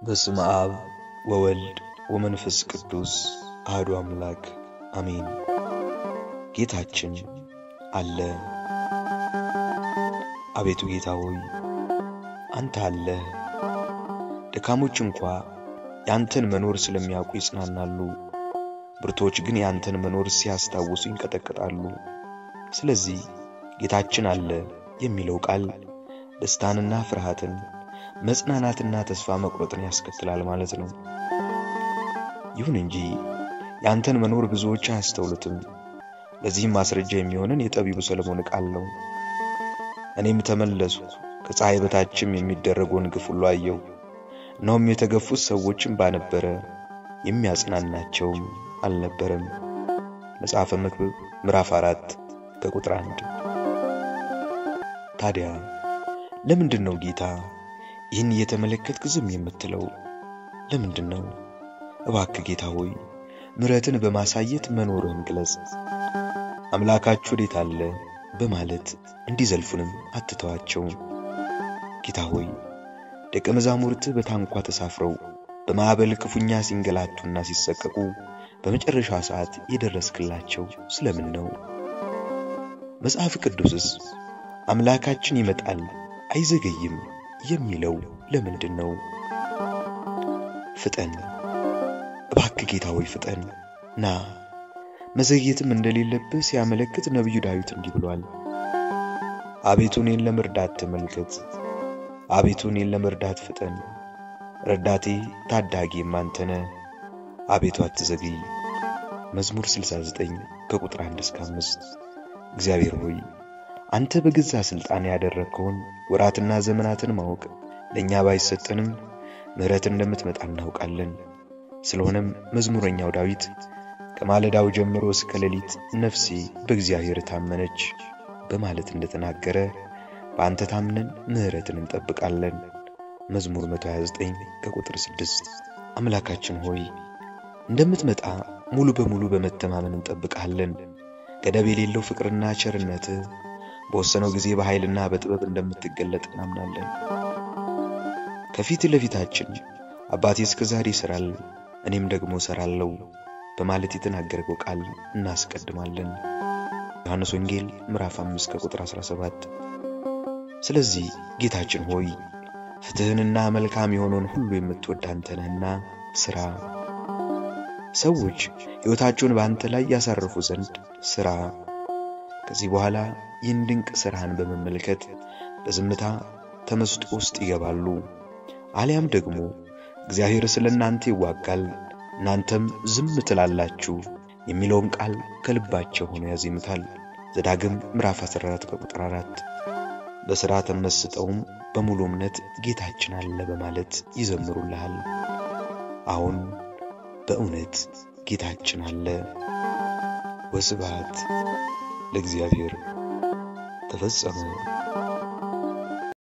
በስመ አብ ወወልድ ወመንፈስ ቅዱስ አህዱ አምላክ አሜን። ጌታችን አለ። አቤቱ ጌታ ሆይ አንተ አለህ። ደካሞች እንኳ ያንተን መኖር ስለሚያውቁ ይጽናናሉ፣ ብርቶች ግን ያንተን መኖር ሲያስታውሱ ይንቀጠቀጣሉ። ስለዚህ ጌታችን አለ የሚለው ቃል ደስታንና ፍርሃትን መጽናናትና ተስፋ መቁረጥን ያስከትላል ማለት ነው። ይሁን እንጂ ያንተን መኖር ብዙዎች አያስተውሉትም። ለዚህም ማስረጃ የሚሆንን የጠቢቡ ሰለሞን ቃል ነው። እኔም ተመለስኩ፣ ከፀሐይ በታችም የሚደረገውን ግፍ ሁሉ አየሁ። እነሆም የተገፉት ሰዎችም ባነበረ የሚያጽናናቸውም አልነበረም። መጽሐፈ መክብብ ምዕራፍ አራት ከቁጥር አንድ ታዲያ ለምንድን ነው ጌታ ይህን እየተመለከትክ ዝም የምትለው? ለምንድን ነው? እባክህ ጌታ ሆይ ምሕረትን በማሳየት መኖርህን ግለጽ። አምላካችሁ ወዴት አለ በማለት እንዲዘልፉንም አትተዋቸው። ጌታ ሆይ ደቀ መዛሙርትህ በታንኳ ተሳፍረው በማዕበል ክፉኛ ሲንገላቱና ሲሰቀቁ በመጨረሻ ሰዓት የደረስክላቸው ስለምን ነው? መጽሐፍ ቅዱስስ አምላካችን ይመጣል አይዘገይም የሚለው ለምንድን ነው? ፍጠን እባክህ ጌታ ሆይ ፍጠን ና። መዘግየትም እንደሌለብህ ሲያመለክት ነቢዩ ዳዊት እንዲህ ብሏል። አቤቱ እኔን ለመርዳት ተመልከት፣ አቤቱ እኔን ለመርዳት ፍጠን። ረዳቴ ታዳጊም አንተ ነህ፣ አቤቱ አትዘግይ። መዝሙር 69 ከቁጥር 1 እስከ 5 እግዚአብሔር ሆይ አንተ በገዛ ሥልጣን ያደረግከውን ወራትና ዘመናትን ማወቅ ለእኛ ባይሰጠንም ምሕረት እንደምትመጣ እናውቃለን። ስለሆነም መዝሙረኛው ዳዊት ከማለዳው ጀምሮ እስከ ሌሊት ነፍሴ በእግዚአብሔር ታመነች በማለት እንደተናገረ በአንተ ታምነን ምሕረትን እንጠብቃለን። መዝሙር 129 ከቁጥር 6 አምላካችን ሆይ እንደምትመጣ ሙሉ በሙሉ በመተማመን እንጠብቃለን። ገደብ የሌለው ፍቅርና ቸርነትህ በወሰነው ጊዜ በኃይልና በጥበብ እንደምትገለጥ እናምናለን። ከፊት ለፊታችን አባቴ እስከ ዛሬ ይሠራል፣ እኔም ደግሞ እሠራለሁ በማለት የተናገረው ቃል እናስቀድማለን። ዮሐንስ ወንጌል ምዕራፍ 5 ከቁጥር 17። ስለዚህ ጌታችን ሆይ ፍትሕንና መልካም የሆነውን ሁሉ የምትወድ አንተ ነህና ሥራ። ሰዎች ሕይወታቸውን በአንተ ላይ ያሳርፉ ዘንድ ሥራ። ከዚህ በኋላ ይህን ድንቅ ሥራህን በመመልከት በዝምታ ተመስጦ ውስጥ ይገባሉ። አሊያም ደግሞ እግዚአብሔር ስለ እናንተ ይዋጋል፣ እናንተም ዝም ትላላችሁ የሚለውን ቃል ከልባቸው ሆኖ ያዜምታል። ዘዳግም ምዕራፍ 14 ከቁጥር 4። በሥራ ተመስጠውም በሙሉ እምነት ጌታችን አለ በማለት ይዘምሩልሃል። አሁን በእውነት ጌታችን አለ። ወስብሐት ለእግዚአብሔር ተፈጸመ።